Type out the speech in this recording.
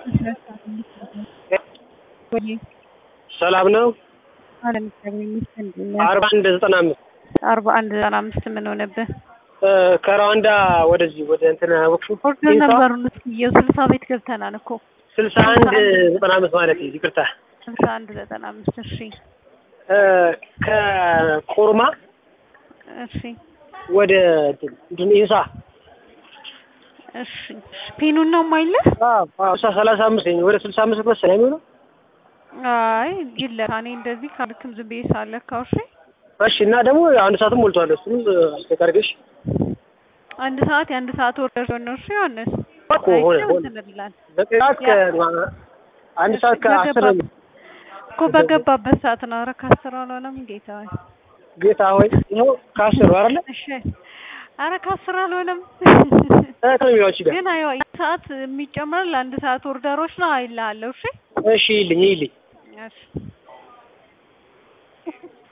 ሰላም ነው። አለም እግዚአብሔር ይመስገን። እንዴት ነህ? አርባ አንድ ዘጠና አምስት አርባ አንድ ዘጠና አምስት ምን ሆነብህ? ከሩዋንዳ ወደዚህ ወደ እንትን ወቅሹ ኦርደር ነበሩን እስኪ የስልሳ ቤት ገብተናል እኮ ስልሳ አንድ ዘጠና አምስት ማለት ይቅርታ ስልሳ አንድ ዘጠና አምስት እሺ ከኮርማ እሺ ወደ እንትን ኢንሳ እሺ ፒኑን ነው የማይልህ? ስልሳ ሰላሳ አምስት ወደ ስልሳ አምስት መሰለኝ የሚሆነው አይ ይለካ እኔ እንደዚህ ካልክም ዝም ብዬ ሳለካው እሺ እሺ እና ደግሞ አንድ ሰዓትም ሞልቷል። እሱም አስተካርገሽ አንድ ሰዓት የአንድ ሰዓት ኦርደር ሲሆን ነው እሺ ዮሐንስ እኮ ሆነ ሆነ እንላለን በሰዓት ከ አንድ ሰዓት ከአስር ነው እኮ በገባበት ሰዓት ነው። ኧረ ከአስር አልሆነም ጌታ ሆይ ጌታ ሆይ ይኸው ከአስር ነው አይደለ? እሺ ኧረ ከአስር አልሆነም ከሚዋች ጋር ግን አይ ሰዓት የሚጨምረው ለአንድ ሰዓት ኦርደሮች ነው አይልሃለሁ። እሺ እሺ ይልኝ ይልኝ እሺ